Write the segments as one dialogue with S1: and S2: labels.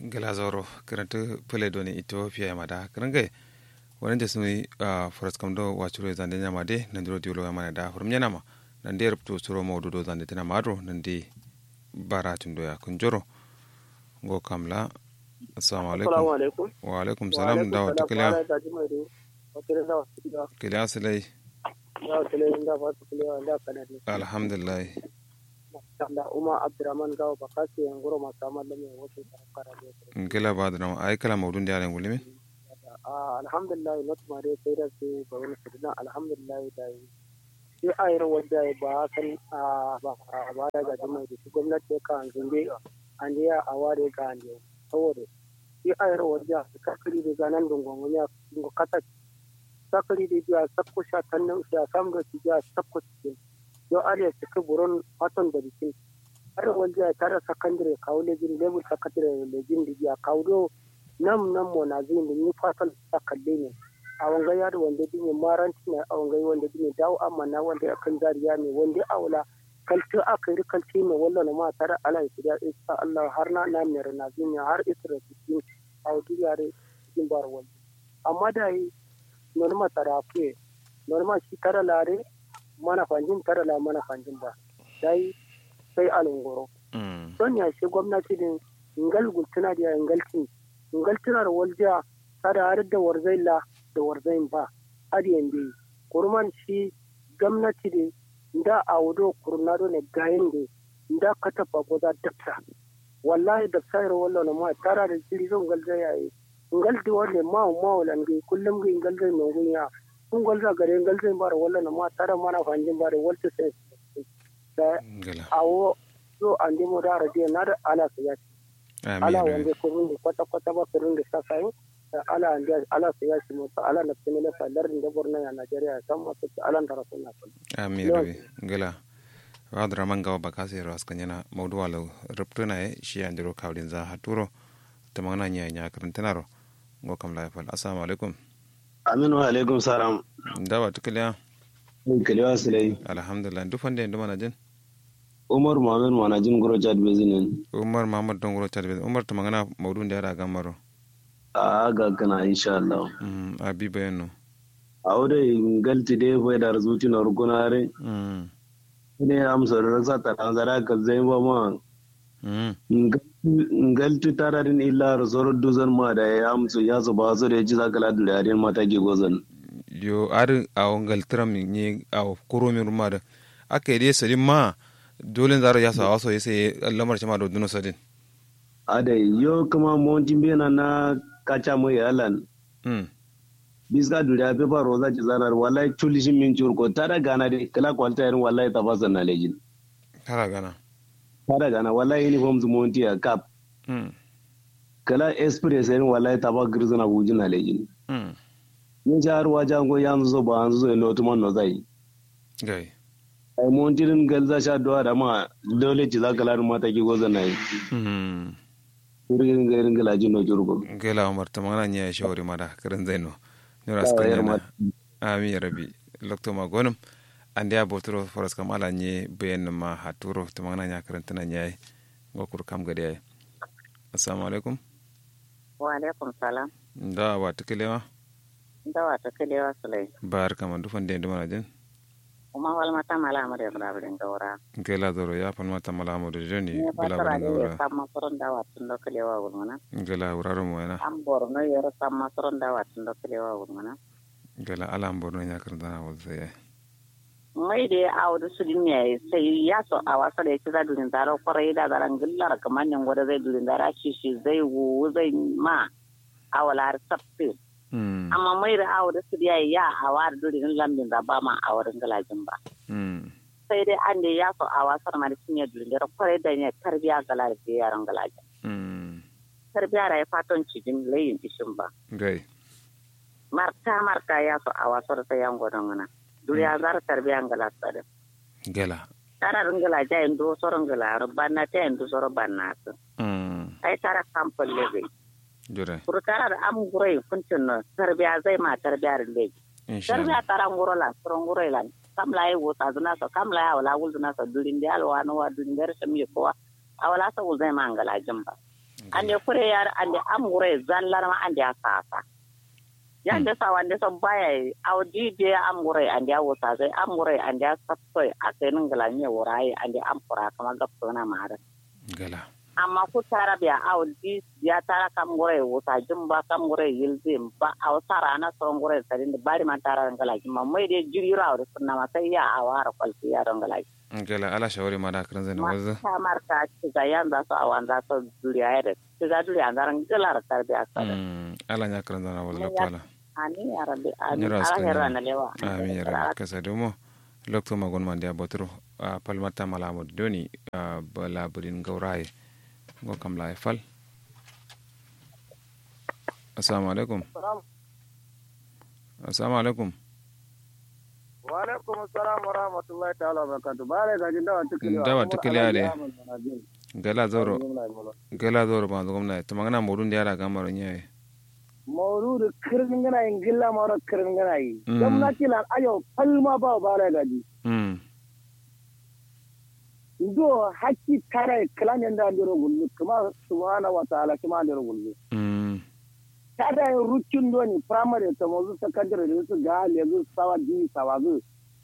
S1: gelazoro karanta pele doni ethiopia mada karanga wani da suni a forest kamdo wachuro zande nyama de nandiro diolo mana da hurum nyana ma nande rupto suro mawdu do zande tana madro nande bara tundo ya kunjoro go kamla assalamu alaikum
S2: alaikum
S1: wa alaikum salam da wata kiliya kiliya silai alhamdulillah
S2: da umar abdurrahman gawo bakasi yan guro masu amal da mai wasu kara da
S1: ngila ba da ai kala mawdun da yaren gulimi
S2: alhamdulillah not mare sai da su ba wani sirna alhamdulillah da yi sai a yi wadda ba san ba ba da gaji mai da shi gwamnati ka an zunge an ya a ware ga an yau saboda sai a yi wadda su kakari da ganan dungon ya dungo kata sakari da biya sakko sha tannan sha samu da su biya sakko cikin yau ariya suka buron fatan da bikin har wanda ya tara sakandare kawo lejin level sakandare lejin da biya kawo do nam nam mo na zin da ni fatan ta kalle ne a wanga ya da wanda dine maranti ne a wanga wanda dine dawo amma na wanda akan zariya ne wanda aula kalti aka yi kalti ne wallan ma tara ala ya isa Allah har na na mere na zin har isra cikin a wadi yare cikin bar wanda amma da yi norma tarafe norma shi tara lare mana fanjin tara la mana fanjin ba dai sai alungoro don ya shi gwamnati din ngal gultuna da ngaltin ngaltuna da walja tada har da warzaila da warzain ba har yande kurman shi gwamnati din da a wudo kurnado ne gayin da da ka taba goza dafsa wallahi da sayar wallo ma tara da jiri zon galza yayi ngaldi wale ma ma walange kullum ga ngalza ne gunya kun gwalza gare ngalza bara wala na ma tara mana fanjin bare walta sai da awo so an dimo da radiyo na da ala su yaki ala wanda ko mun kwata kwata ba su rinda sa sai ala an ala su yaki mu ala na tsine na sadar da borna ya Najeriya san ma su ala da rasulna
S1: amin rabi ngala wadra manga ba kasi ras kanyana mawdu wala ruptuna e shi andiro kawlin za haturo tamana nya nya karantanaro ngo kam la fal assalamu alaikum
S3: aminu alaikum salam
S1: dawa tukiliya
S3: kiliwa silai
S1: alhamdulillah duk wanda yanzu mana jin
S3: umar muhammad mana jin guro chad bezinin
S1: umar muhammad don guro chad bezinin umar ta magana maudun da yara gamaro
S3: a ga kana insha Allah
S1: a bi bayano
S3: a wadda galti dai bai da razuti na rukunare ne amsa da rasa ta dan zara ka zai ba ma ngalti tararin illa rasoro duzan ma da ya amsu ya su ba su da ya ci zaka ladu da yarin mata ke gozan
S1: yo ar a wangal tram ni a kuro mi ruma da aka yi dai salim ma dole zara ya sa waso ya sai lamar ma da duno sadin
S3: ada yo kuma montin bena na kacha mo yalan biska duriya pe ba roza ci zarar wallahi tulishin min curko tada gana de kala kwalta yarin wallahi tafasan na lejin
S1: tara gana
S3: tara gana wallahi uniform zu monti a cap kala express yarin wallahi taba girzana wujin na lejin yin ci har wajen ko yanzu zo ba yanzu zo yin lotuman no zai
S1: gai
S3: ai montirin galza sha doa da ma dole ci zaka larin mata ki gozan na yi irin ga irin galaji no jurgo
S1: gela umar ta magana nya shawari mada karin zaino nura aska yana ami rabi lokto ma gonum ande a botoro foras kam ala nye bayan ma haturo ta magana nya karin tana nya ngokur kam gade ay assalamu alaikum
S4: wa alaikum salam
S1: da wa tukelewa
S4: da wa tukelewa sulai
S1: bar kama dufan de nduma jin
S4: kuma wal mata mala amade bla bla ngawra
S1: ngela doro ya pan mata mala amade joni
S4: bla bla ngawra samma soron da wat ndo kelewa gulmana
S1: ngela uraro mo ena
S4: am borno yero samma soron da wat ndo kelewa gulmana
S1: ngela ala am borno nya kan dana wal sai
S4: mai de awdu sudin ne sai ya so a wasa da yake za durin zaro kwarai da zaran gillar kamar nan gwada zai durin zara shi shi zai wu zai ma awalar sabbi amma mai da awo da su ya ya a wari duri in lambin da ba ma a wurin galajin ba. Sai dai an da ya so a wasar ma da cinye duri da kwarai da ne tarbiya galar da yaran galajin. Tarbiya da ya fatan cikin layin ishin ba.
S1: Gai.
S4: Marka marka ya so a wasar sai yan gwadon wana. Duri ya zara tarbiya galar tsarin.
S1: Gala.
S4: Tara ringala ja yin do soron gala banna ta yin do soron banna su. Ai tara kamfan lebe.
S1: jure
S4: kurkara da am gurai kuncin no tarbiya zai ma tarbiya rinde tarbiya tara nguro la soro nguro la kam la yi wota zuna so kam la ya wala wul zuna so durin da alwa no wa durin da rashin mi ko awala sa wul zai ma ngala jamba ande kure yar ande amure zallar ma ande asasa yande sa wande so baya audi de amure ande awusa sai amure ande asapto ake ningala nye wurai ande ampura kama gapto na mara
S1: gala
S4: amma ku tara biya audi ya tara kam gore wusa jumba kam gore yilzi ba aw sara na so gore sarin da bari man tara ngala jumma mai de jiri rawo sunna ma sai ya awara kwalti ya ngala
S1: gala ala shawari ma da kan zai na wazu
S4: ta marka ci ga yan za su awan za su duriya ya da ci ga duriya zaran galar tarbiya sada
S1: ala nya kan zana wazu lakwala
S4: amin ya rabbi amin
S1: Nyira
S4: ala
S1: askari.
S4: herra na lewa
S1: amin ya rabbi kasa domo lokto magon man dia botro a palmata malamo doni a bala burin gauraye go kam la fal assalamu alaikum assalamu alaikum
S2: wa alaikum assalam wa rahmatullahi ta'ala wa barakatuh bare ga jinda wa tukili
S1: Dawa tukili ale. gala zoro gala zoro ba gomna to magana modun dia ra gamaro nyaye
S2: mawludu kirin gana yin gilla mara kirin gana yi
S1: Mm.
S2: gwamnati lan ayo palma ba bare gaji
S1: mm
S2: do hakki tare kalan yanda andiro gullu kuma subhanahu wa ta'ala kuma andiro gullu
S1: mm
S2: tada yin rukin doni primary ta mazu secondary da su ga lezu sawa di sawa zu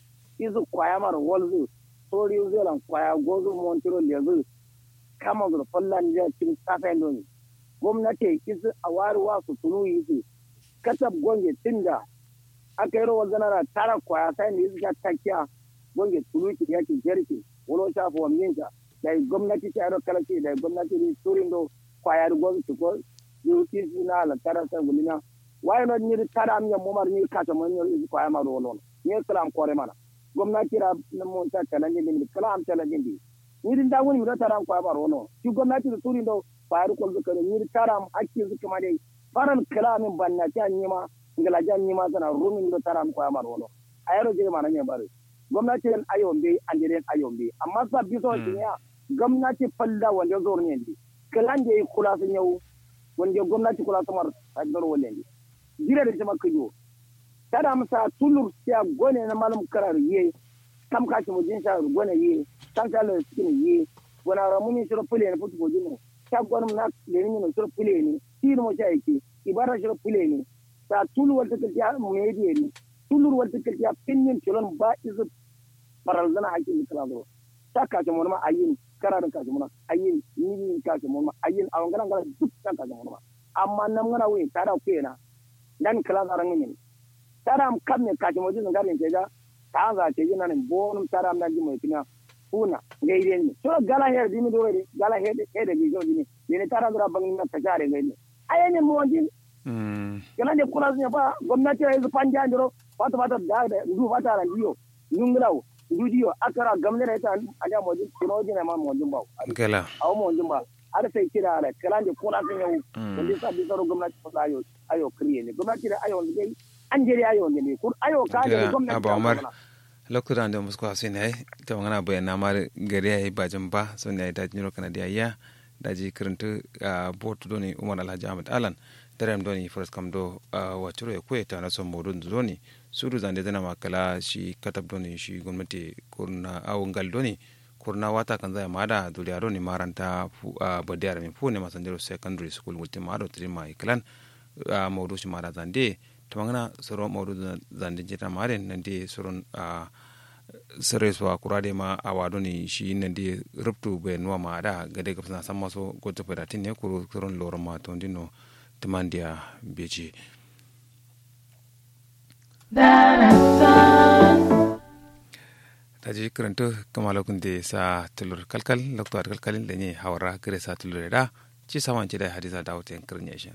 S2: izu kwaya mar wolzu sori zelan kwaya gozu montiro lezu kama zu fallan ja cin safen doni gwamnati isu a wari wa su tunu yisu katab gonge tinda aka yi rawar zanara tara kwaya sai da isu ka takiya gonge tunu ki yake jerki wolo shafa wa minka da gwamnati ta yi kalace da gwamnati ne turin do kwaya da gwamnati ko yuti na la tara sa gulina why not ni tara am yam momar ni kata man ni ko ay ma do non ni kalam kore mana gwamnati ra na mon ta kala ni ni kalam tala ni ni ni din da woni mi tara am ko ay ma do non ki gwamnati da turi do faru ko zuka ni tara am hakki zuka ma dai faran kalamin banna ta ni ma ngala jan ni ma sana rumin do tara am ko ay ma do non ayaro je mana ne bare gwamnati en ayombe andire ayombe amma sa biso ya gwamnati falla wanda zor ne ndi kalanje kula sun yau wanda gwamnati kula samar a gar walen ne jira da jama kajo tada masa tulur ya gone na malum karar ye kam ka ci mujin sha gone ye kam sha le skin ye wana ramuni shiro pule ne futu bojin ta gwanum na le ni no shiro pule ne tir mo sha yake ibara shiro pule ne ta tulur wal ta ya me die ne tulur wal ta ya pinnin chulon ba izu paral zana hakin kala do ta ka ci mun ma ayin kararin ka ci mun ayin ni ka ci mun ma ayin awan garan garan duk ta ka ci mun ma amma nan ngana wi tada ku na dan kala zaran ngin tada am kam ne kaji mojin ngarin ke ga ta za ke jina ne bonum tada am dan jimo kina kuna gaire ni so gala her dimi do re gala her de her de bi jo dimi ne tada dura bangin na tajare gaire ayene mo wajin
S1: mm
S2: kana de kula ne ba gwamnati ya panja ndiro wata wata da da ndu wata ran diyo nunglawo ndu diyo akara gamne da ta anja mojin kino jina ma mojin ba
S1: gala
S2: awo mojin ba har sai kira ala kala de kula sun yau
S1: mm
S2: wanda yasa bi tsaro gwamnati ba ayo ayo kriye ne gwamnati da ayo ne dai an jere ayo ne ne kur ayo ka ne
S1: Gila,
S2: gwamnati
S1: Abba
S2: ta
S1: Umar.
S2: mana.
S1: lokuta da musko hasin ai ta magana bayan na mar gari yayi bajin ba sun yayi da jiro kana da ya da ji kiranta a botu doni Umar Alhaji Ahmad Alan darem doni first kam do wa ciro ya koya ta na son modun doni suru zande zana makala shi katab doni shi gwamnati kurna awon gal doni kurna wata kan zai mada duniya doni maranta fu a badiyar min fu ne masanjiro secondary school wultin mado trima iklan a maudu shi mada zande ta magana soro maudu zande jita mare nan de soron a sere so akura de ma awado ni shi nan de ruptu be nuwa ma da gade ga san maso goto peratin ne kuro soron loro ma to ndino timandia beji taji karanta kama lokun de sa tulur kalkal lokto ar kalkalin da ne hawara gare sa tulur da ci saman ci da hadisa da wata yankar nyashin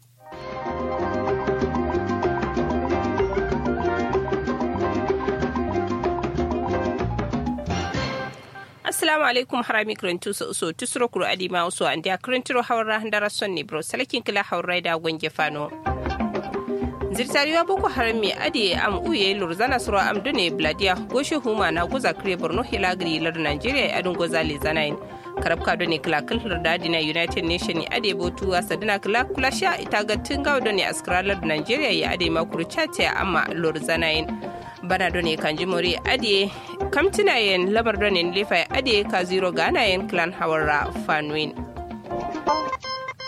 S5: assalamu alaikum harami kirintu so so tusuro kuro adima uso andi a kirintiro hawra ndara sonni bro salakin kila hawra da gonge fano zirtariwa boko haram mai ade am uye lurzana suro am dune bladia goshe huma na guza kire borno hilagri lar nigeria adun gozali zanayin karab ka done kila kil da dina united nation ade botu asadina kila kula sha ita ga tinga done askralar nigeria ya ade makuru chate amma lurzanayin bana done kanji mori ade kamtina yen lamar done lefa ade ka zero gana yen clan hawarra fanwin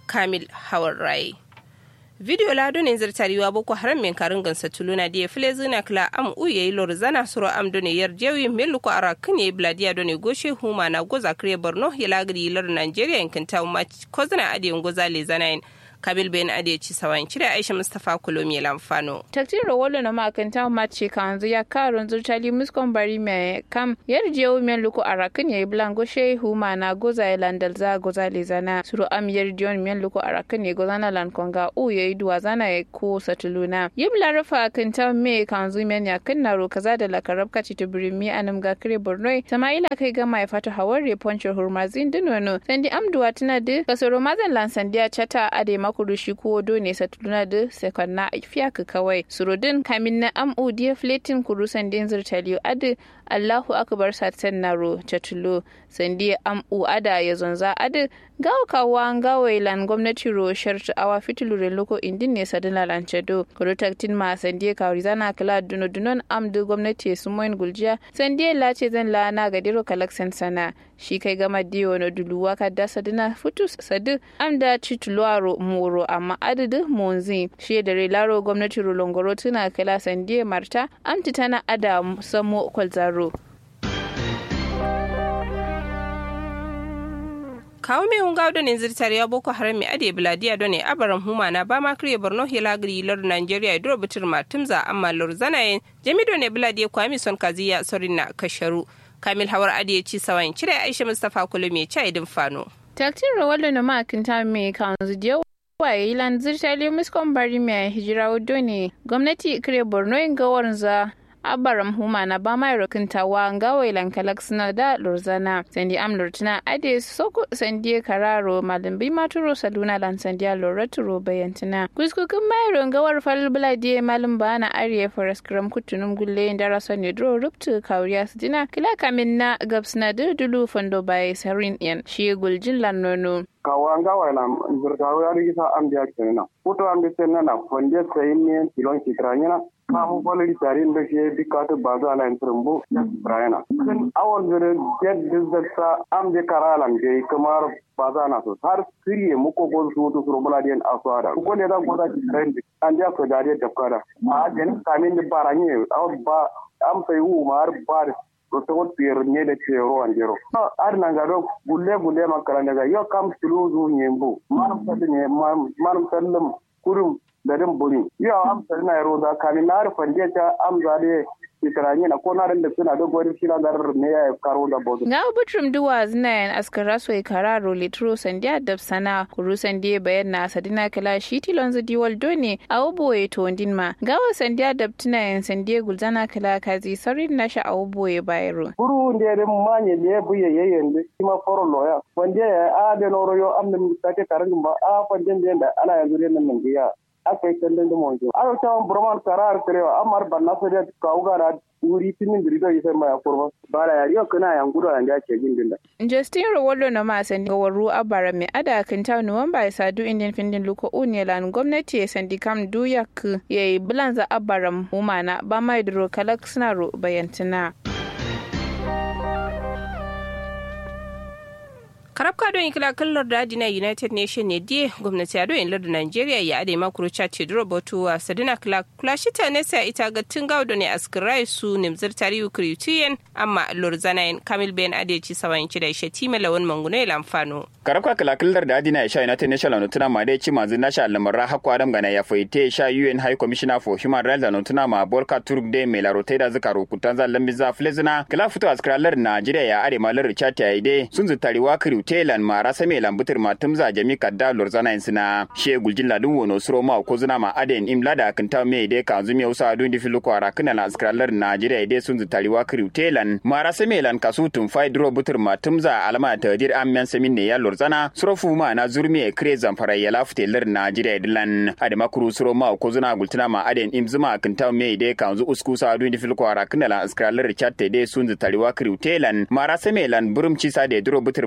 S5: kamil hawar rai video lado ne zartariwa boko haram min karin gansa tuluna da file zina kla am u yayi lor zana suro am done yar jewi melu ko ara kane bladiya done goshe huma na goza kre borno ya lagri lor nigeria yankin ta ma ko zana ade goza le zana kabil ben ade ci sawan cire aisha mustafa kulomi lamfano
S6: taktin rawolo na makanta mace kanzu ya karun zurtali muskon bari mai kam yar jewo men luko arakin yayi blango shehu mana goza ya landal za goza le zana suru am yar jiyon men luko arakin ya goza na lan konga u yayi duwa zana ya ko satuluna yibla rafa kanta me kanzu men ya kinna ro kaza da lakarab kaci tubirimi anam ga kire borno samaila kai gama ya fata hawar poncho hurmazin dinono sandi amduwa tana da kasoro mazan lansandiya chata ade makuru shi ko do ne satuluna da sekonna fiyaka kawai surudin kamin na amu diya fletin kuru sandin zirtaliyo adi allahu akbar satan naro chatulo sandi amu ada ya zonza adi gawo kawa gawo ilan gwamnati ro shartu awa fitilu re loko indin ne sadina lancedo kuru taktin ma sandi kawri zana kala duno dunon amdu gwamnati su moyin guljiya sandi lace zan la na gadiro kalaksan sana shi kai gama diyo na duluwa ka da sadina futu sadu amda tituluwaro moro amma adadin monzi shi da laro gwamnati rolongoro tuna kala sandiye marta amti tana ada samo kwalzaro
S5: kawo mai hunga don yanzu tare ya boko haram mai ade biladiya don ne abaran huma na ba ma kriye borno hilagri lor nigeria ya duro bitir matumza amma lor zanayen jami don ne biladiya kwami son kaziya sorin na kasharu kamil hawar ade ya ci sawayin cire aisha mustapha kulum ya ci idin fano
S6: taktin rawalo na makinta mai kanzu diyo waye ilan zirtali muskon bari mai hijira wado ne gwamnati kire borno yin gawar za abaram huma na ba mai rokintawa ngawai lankalak suna da lurzana sandi am lurtina ade soko sandi kararo malambi maturo saluna lan sandi loraturo bayantina kuskukin mai rongawar fal buladi malam ba na ariye forest gram kutunum gulle dara sonne dro ruptu kawriya sidina kila kamin na gabsna dudulu fondo bai sarin yan shi guljin lan nono
S7: kawa nga wala zurtawo ya rigisa am dia kenna puto am de tenna fonde sayni kilon kitranyana ma ho bole di tarin be she dikatu baza ala entrumbu brayana awon zure get dizza am de karalan de kamar baza na so har kiriye muko gol su to suro bula den aswada ko ne da goda trend an dia so da de tafkara a den kamin de baranye aw ba am sai wu mar bar to to tier ne da ce ruwan jero ar nan ga do gulle gulle makara daga yo kam tulu zu nyembu manum sadu ne manum sallam kurum da din buri yo am sadu na ro da kani na rufan je ta am za de kitaranye na ko na da suna da gwari shi na dar ne ya karo da bodu
S6: ga butrum duwa zinayen askara so kararo litro sandiya dab sana kuru sandiya bayan na sadina kala shi tilon zu diwal done a oboye to ma gawa sandiya dab tunayen sandiya gulzana kala kazi sarin na sha a oboye bayro
S7: kuru nde de manye ne buye yeyende kima foro loya wande a de noro yo am nem take karan ba a fande de ala yanzu ne nan biya aka yi kallon da mawanzu a yau tawon burman karar karewa amar ban nasu da kawo gara wuri tinin da rido isa mai akurma ba da yari yau kana yan gudu a da ke gindin da.
S6: Justin Rowallo na masan ga waru abara mai ada kan ta nuwamba ya sadu indin findin luko unilan gwamnati ya sandi kam duyak ya yi bilanza abaram humana ba mai duro kalak suna ro bayantina.
S5: karabka don ikila kallar da adina united nation ne die gwamnati ado in lardin nigeria ya ade makuru chati duro botuwa sadina kula kula shita ne sai ita ga tingaw do ne askirai su nimzir tarihu kriyutiyen amma lorzanayin kamil ben ade ci sawan ci da ishe time lawan manguno ya lamfano
S8: karabka kala kallar da adina isha united nation la nutuna ma dai ci manzin nasha almarra hakku adam gana ya faite sha un high commissioner for human rights la nutuna ma bolka turk de mai larotai da zaka rukutan zan lambiza flezina kala fito askiralar nigeria ya ade malar chati ya ide sun zutariwa kriyu telan mara same lambutir ma tumza jami kadda lorzana insina she guljin ladun wono suro ma ko zuna ma aden imla da kan ta me de kan zumi usa dun di filu kwara kana la skralar najeriya de sun zutari wa kriu telan mara same lan kasu tun fai dro butir ma tumza alama ta dir amman samin ne ya lorzana suro fu ma na zurmi e kre zamfara ya lafte lar najeriya dilan ade makuru suro ma ko zuna gultuna ma aden imzuma kan ta me de kan zu usku sa dun di filu kwara kana la skralar chatte de sun zutari wa kriu telan mara same lan burumci sa de dro butir ma tumza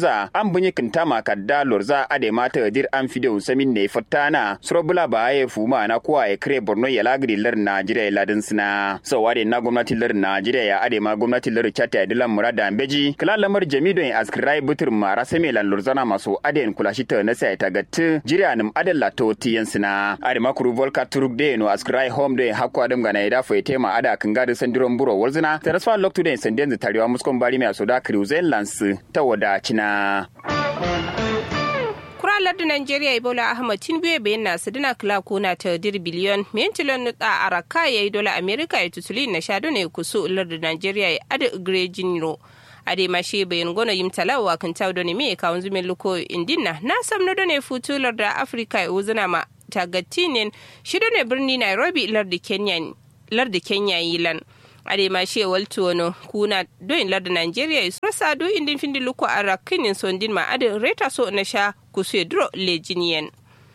S8: za an bunyi kintama kadda lorza ade mata dir an fideo samin ne fatana surobula ba ya fuma na kuwa ya kire borno ya lagri lar najeriya ladin sina so wade na gwamnatin lar najeriya ya ade ma gwamnatin lar chata ya dilan murada beji kala lamar jamido ya askirai butur mara same lan lorzana maso aden kulashi ta na sai ta gatte jiriya nim adalla to tiyan sina ade ma kuru volka turuk de no askirai home de hakko adam gana ya dafa ya tema ada kan gadi sandiron buro walzina transfer lock to de sanden tarewa muskon bari mai asoda cruzen lance ta wadacina.
S5: kuralar da Najeriya Ebola Ahmad Tinubu ya bayyana su dina kila kuna ta dir biliyon miyan tilon nuta a raka ya yi dola Amerika ya tutuli na sha ne kusu ular da Najeriya ya ada igre jinro. ade ma shi bayan gona yim talawa kan tawo ne me kawun zumin luko indina na samno da ne futular da Afrika ya uzuna ma tagatinin shi ne birni Nairobi lar da Kenya lar da Kenya yilan. ade ma she waltono kuna do in larda nigeria is rasa do indin findi luko ara kinin sondin ma ade reta so na sha kusu dro lejinien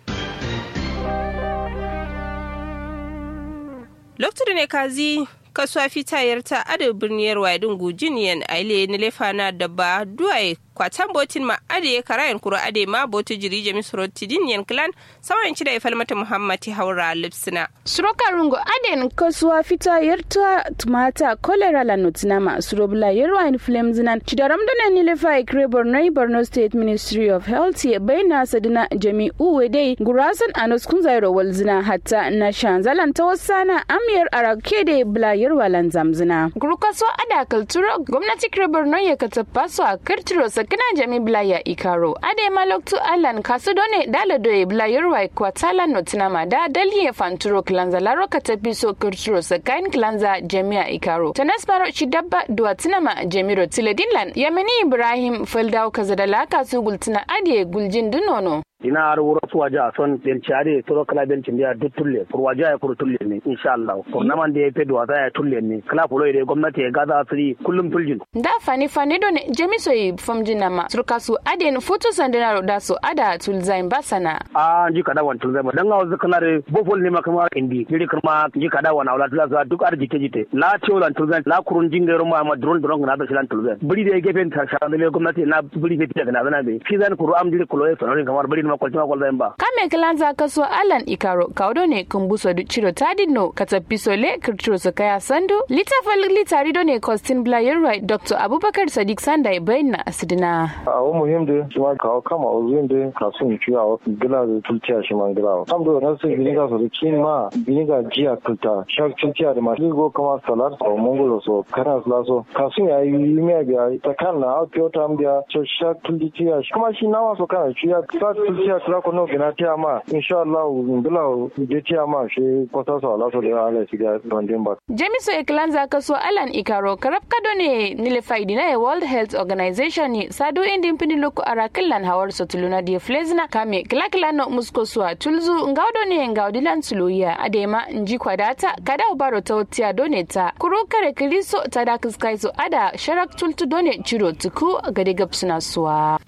S5: lokacin ne kazi kasuwa fitayar ta ade birniyar wadin gujiniyan aile ni lefana da ba duwaye kwatan botin ma ade ya karayan kuro ade ma botu jiri jami suroti din clan sawan ci da ya falmata muhammati haura lipsina
S6: suroka rungo aden kasuwa fita yarta tumata kolera la notinama surobla yerwa in flames nan cidaram dana ni lefa ikre borno borno state ministry of health ya bayna sadina jami uwe dai gurasan anos kun zairo walzina hatta na shanzalan ta wasana amiyar arake da bla yerwa lan zamzina gurukaso ada kulturo gwamnati kre borno ya katapaso a kirtiro sakina jami bla ya ikaro ade maloktu alan kasu done dala doye bla yerwa kwatala notinama da daliye fanturo kilanza laro katapi so kirtiro sakain kilanza jami'a ikaro tanasbaro dabba duwa tinama jamiro tiledinlan yamani ibrahim faldaw kazadala kasu gultina adiye guljin dunono
S9: ina har wuro suwa ja son belci are toro kala belci ndiya duk tulle pour waja ya pour tulle ne insha Allah pour naman da ya fedu wasa ya tulle ne kala fulo ide gwamnati ya gaza asiri kullum tuljin
S6: da fani fani don jamiso yi famjin nama surka su aden foto sandana da su ada tulzain basana
S9: a ji kada wan tulzain ba dan ga wasu kana re bofol ne makama indi jiri kuma ji kada wan aula tulza duk ar jike jite la tiolan tulzain la kurun jingero ma ma drone drone na da shilan tulzain buri da gefen ta sha da gwamnati na buri fe ta na zana be shi zan kuru am jiri kulo ya sonorin kamar buri ma kwalci ma kwalzain ba
S6: kame kilanza kaso alan ikaro kaudo ne kumbuso du chiro tadino katapiso le kirtiro su kaya sandu litafal litari do ne kostin blayer right dr abubakar sadiq sanda bayyana asidina
S10: a wa muhim da shi ma kawo kama uzun da kasun ciya wa gila da tulciya shi ma gila sam do na sai biniga so da kin ma biniga jiya tulta shak tulciya da ma ligo kama salar ko mongolo so kana so kasun ya yi miya biya ta kan na a kyota am biya so shak tulciya kuma shi nawa so kana ciya sa tulciya kula ko no gina tiya ma insha Allah bila je tiya ma shi kwata so ala so da ala shi ga bandin ba
S6: jamiso eklanza kaso alan ikaro karab kado ne nile faidi na world health organization ni sado indin pini loko arakillan hawar so tuluna di flezna kame kilakila no musko suwa tulzu ngawdo ne ngawdilan tuluya adema nji kwadata kada ubaro ta tiya done ta kuro kare kiliso tada kiskai so ada sharak tultu done chiro tuku gade gapsuna suwa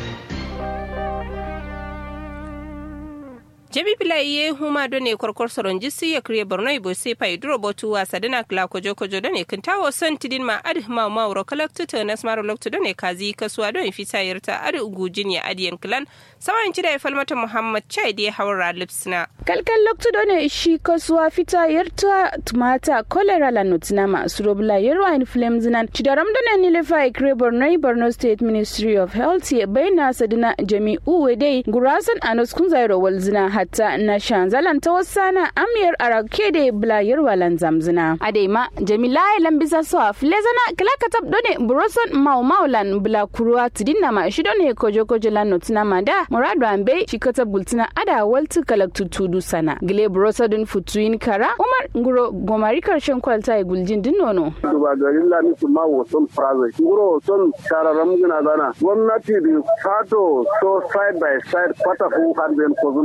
S5: jebi pilaye huma do ne korkor soron jisi ya kriye borno ibo se pa idro botu wa sadana kla kojo kojo do ne kintawo son tidin ma ad ma ma wuro kalaktu to nas maro loktu do ne kazi kasuwa do fita yarta ad ugujin ya adiyan klan sawan cida ya falmata muhammad chai da hawra lipsna
S6: kalkal loktu do ne shi kasuwa fita yarta tumata kolera la nutinama surobla yerwa in flames nan cidaram do ne nile fa ikre borno borno state ministry of health ya bayna sadana jami'u wedai gurasan anos kun zairo walzina hatta na shanzalan ta wasana amiyar arake da blayar walan zamzina adema jamila ilan bisa so a flezana kilaka tab done buroson mau maulan bla kuruwa tidinna ma shi done kojo kojo lan notina ma da muradu ambe shi kata bultina ada waltu kalak tutudu sana gile burosa dun futuin kara umar nguro gomari karshen kwalta ya guljin din nono
S7: ba garin lami su ma wasan private nguro son shararam gina zana gwamnati da sato so side by side kwata fu har ben ko zuna ma da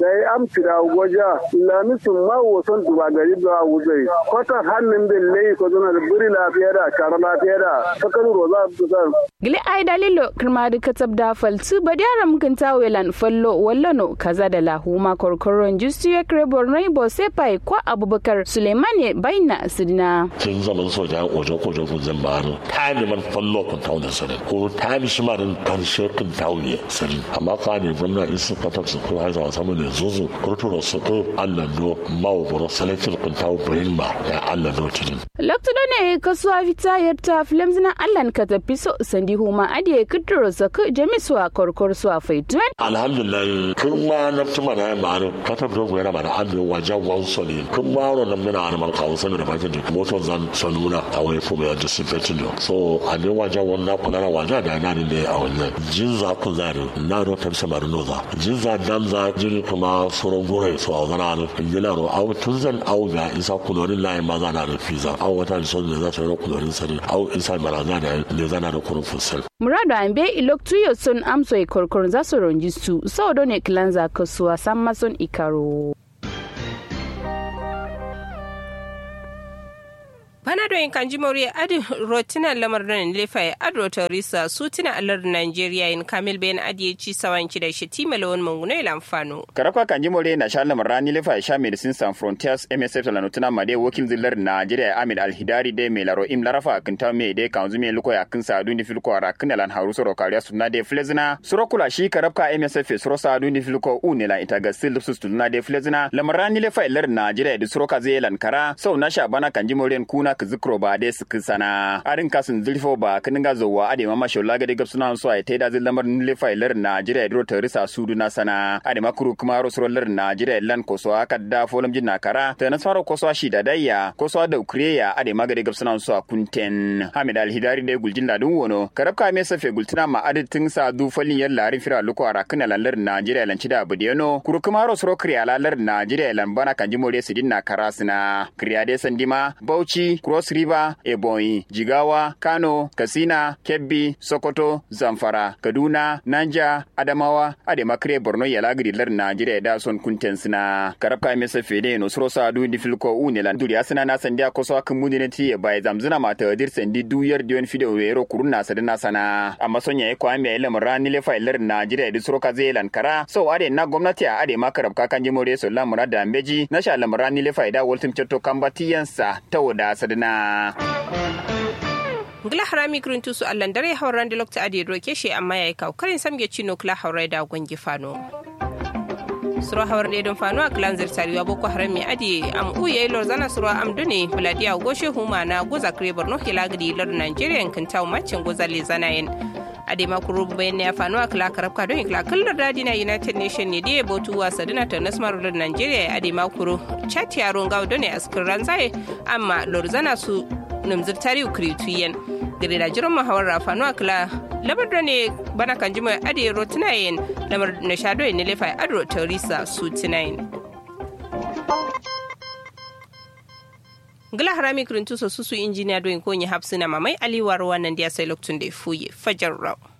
S2: da ya amtira goja lami sun ma wasan duba gari da wuzai kwata hannun da lai ko zana da buri lafiya da kara lafiya da sakar roza da
S6: gili ai dalilo kirma da katab da faltu ba da yaran mukan tawelan fallo wallano kaza da lahuma korkoron justiya krebor naibo sepai kwa abubakar suleimani baina sidina
S11: tun zaman soja wajen kojo kun zan baro ta ne man fallo kun tawo da sanin ko ta mi shi ma da karshe kun tawo ne sanin amma ka ne gwamna in sun fata su ko haza samu ne zuzu kurturo su ko Allah do mawo boro salatin kun tawo bayin ba ya Allah do tidin
S6: lokto ne kasuwa fita yarta filamzina Allah ka tafi so sandi huma adiye kuduro zaku jamiswa korkor suwa faituan
S11: alhamdulillah kun ma na tuma na ma no ka ta bro gwera ma na ando waja wan so ne kun ma ro na mina na mal ka wasan da bakin da moto zan sanuna a wai fu mai disinfectant do so a ne waja wan na kula na waja da na ne a wannan jinza ku zare na ro ta sama no za jinza dan za jini kuma furon gore so a zana no yana ro au tun zan au ga isa kulorin lai ma za na da fiza au wata so ne za ta ro kulorin sani au isa baraza da ne zana da kurun fusal
S6: murado ambe iloktuyo son amso e korkor za su ronjistu sau ne kilanza kasuwa san mason ikaro
S5: bana do kan jimori adi rotina lamar da lefa ya adro teresa su tina alar nigeria in kamil bayan adi ci sawanci da shi tima lawan manguno ila amfano
S8: karakwa kan jimori na sha lamar rani lefa ya sha medicine sans frontiers msf la nutuna made wakil zillar nigeria amid alhidari de me laro im larafa kinta me de kan zume luko ya kin sa dundi filko ara kin lan haru soro kariya sunna de flezina soro kula shi karabka msf soro sa dundi filko u ne la ita ga sil sus tunna de flezina lamar rani lefa lar nigeria da soro ka zai lankara sau na sha bana kan jimori kuna ka zikro ba dai su sana arin kasin zilfo ba kinin ga zowa ade mama shola ga gab suna so ai taida zil lamar nile failar Najeriya dro ta risa sudu na sana ade makuru kuma rosrolar Najeriya lan ko so aka da folam jin nakara ta na faro ko so shi da dayya ko so da ukriya ade magade gab suna so kunten Hamid Al Hidari da guljin da dun wono karabka me safe gultuna ma aditin sa du falin yar larin fira luko ara kana lallar Najeriya lan cida budeno kuru kuma rosro kriya lallar Najeriya lan bana kan jimore sidin na karasina kriya de sandima Bauchi Cross River, Ebonyi, Jigawa, Kano, Katsina, Kebbi, Sokoto, Zamfara, Kaduna, Nanja, Adamawa, Ademakre, Borno, Yalagiri, lar Najeriya da son kunten sina. Karabka mesa fede no suro sa du di filko une lan duri asina na sandia ko so kan mudine ti e bai zamzina mata dir sendi du yer dion fide wero kuruna sadana sana. Amma sonya e ko ame ele rani le fa lar Najeriya di suro ka zelan kara. So ade na gwamnati a ade makarabka kan jimore so lamura da ambeji na sha lamurani le fa ida woltim cetto kambatiyansa ta wada sadana.
S5: Gila harami kurin tusu allan dare hauran da lokta adi roke shi amma ya yi kawo karin samge cino kula haurai da gwangi fano. suro hawar ne don fano a kilan zirtariwa boko haram mai adi am uye lor zana suro am dune buladiya goshe huma na goza kare borno hilagidi lor nigeria yankin tawo macin goza le zana yin ade ma kuro bayan ya fano a kila karabka don kila kallar dadi na united nation ne da botu wasa dina ta nasmar lor nigeria ade ma kuro chat yaron gawo don ne askin ranzaye amma lor zana su numzir tariu krituyen gare da jiran mahawar rafanu akila lamar da ne bana kan jima ade ro tunayen lamar na shado ne lefa ado teresa su tunayen gila harami kirintu so su su injiniya doyin konyi hapsina mamai aliwar wannan da ya sai loktun da fuye fajar rau